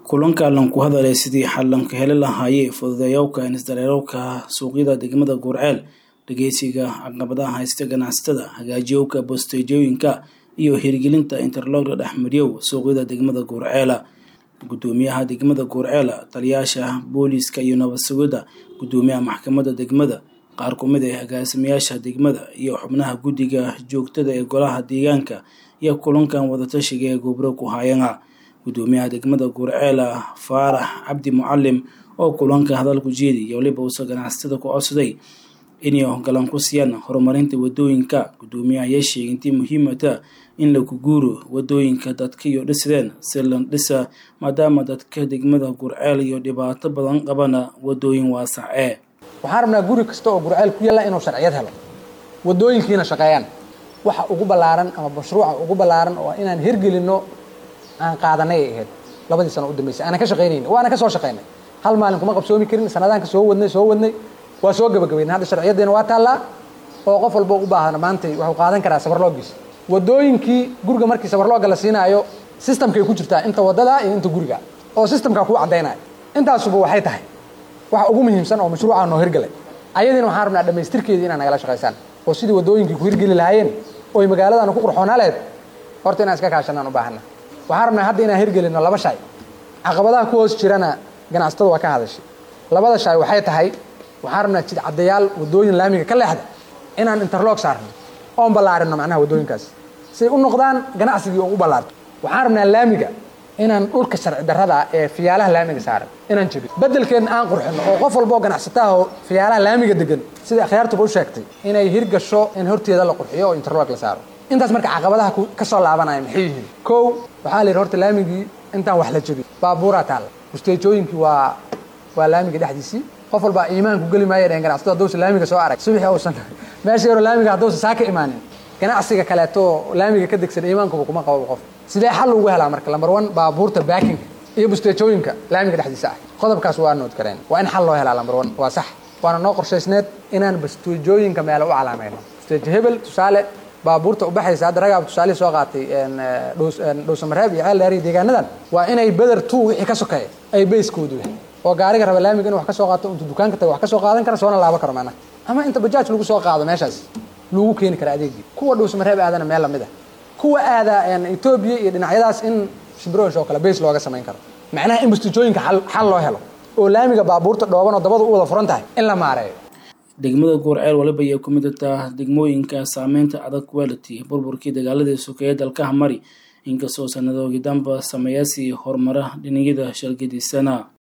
kulanka lan ku hadalay sidii xalanka heli lahaayee fududeeyowka isdareerowka suuqyada degmada guurceel dhegeysiga caqabadaha haysta ganacsatada hagaajiyowka bosteejooyinka iyo hirgelinta interlogda dhexmaryow suuqyada degmada guurceela gudoomiyaha degmada guurceela taliyaasha booliiska iyo nabad sugidda gudoomiyaha maxkamadda degmada qaar ku mid ah agaasimayaasha degmada iyo xubnaha guddiga joogtada ee golaha deegaanka iyo kulankan wadatashiga ee gobro ku haayana gudoomiyaha degmada guurceela faarax cabdi mucalim oo kulanka hadal ku jeedi iyo waliba uusa ganacsatada ku codsaday inay galan ku siiyaan horumarinta wadooyinka gudoomiyaha ayaa sheegay intii muhiimata in lagu guuro wadooyinka dadka iyo dhisideen si la dhisa maadaama dadka degmada gurceel iyo dhibaato badan qabana wadooyin waasac ee waxaan rabnaa guri kasta oo gurceel ku yaalla inuu sharciyad helo wadooyinkiina shaqeeyaan waxa ugu ballaaran ama mashruuca ugu ballaaran oo inaan hirgelinno aan qaadanay ay ahayd labadii sano u dambeysay aanan ka shaqaynayni waana ka soo shaqaynay hal maalin kuma qabsoomi karin sanadaanka soo wadnay soo wadnay waa soo gabagabaynay hadda sharciyaddeena waa taallaa oo qof walba u baahana maantay waxuu qaadan karaa sabarloogiisa wadooyinkii guriga markii sabarlooga la siinaayo systemkay ku jirtaa inta wadada iyo inta guriga oo systemkaa kuu caddaynaya intaasuba waxay tahay waxa ugu muhiimsan oo mashruucaa noo hirgalay ayadiina waxaan rabnaa dhammaystirkeedii inaa nagala shaqaysaan oo sidii wadooyinkii ku hirgeli lahaayeen oy magaaladaana ku qurxoonaa lahayd horta inaan iska kaashanaan u baahana waxaan rabnaa hadda inaan hirgelinno laba shay caqabadaha ku hoos jirana ganacsatada waa ka hadashay labada shay waxay tahay waxaan rabnaa jidcadayaal wadooyin laamiga ka leexda inaan interlog saarno oon ballaarinno macnaha wadooyinkaas siay u noqdaan ganacsigii oo u ballaarto waxaan rabnaa laamiga inaan dhulka sharci darrada ee fiyaalaha laamiga saaran inaan jebin beddelkeedna aan qurxinno oo qof walba oo ganacsataha oo fiyaalaha laamiga degan sida akhyaartuba u sheegtay inay hirgasho in horteeda la qurxiyo oo interlog la saaro intaas marka caqabadaha ka soo laabanaya maxay yihiin kow waxaa la yidhi horta laamigii intaan wax la jebin baabuuraa taalla musteejooyinkii waa waa laamiga dhexdiisii qof walbaa iimaanku geli maaya dhehen ganacsatadu haddousan laamiga soo arag subixi uusan meesha yaroo laamiga haddousan saa ka imaanin ganacsiga kaleeto laamiga ka degsan iimaankuba kuma qabo qof sidee xal ugu helaa marka lambar one baabuurta baakinga iyo busteejooyinka laamiga dhexdiisa ah qodobkaas waa nood kareen waa in xal loo helaa lambar one waa sax waana noo qorshaysneed inaan busteejooyinka meelo u calaamayno busteejo hebel tusaale baabuurta ubaxaysa hadda ragaaba tusaalihii soo qaatay dhowsamareeb iyo ceel dheeriya deegaanadan waa inay beder two wixii ka sokeeya ay bayskoodu yahay oo gaariga raba laamiga inu wax ka soo qaato intuu dukaanka tago wax ka soo qaadan kara soona laabo karo maanaha ama inta bajaaj lagu soo qaado meeshaas lagu keeni kara adeegii kuwa dhowsamareeb aadana meel lamid ah kuwa aada etoobiya iyo dhinacyadaas in shibroosh oo kale bays looga samayn karo macnaha in bustijooyinka xal loo helo oo laamiga baabuurta dhooban oo dabadu u wada furan tahay in la maareeyo degmada guurceel waliba ayay ku mid taha degmooyinka saameynta adag quality burburkii dagaaladii sokeeye dalkaha mari inkastoo sannadoogii damba sameeyaasii horumara dhinacyada shalgadiisana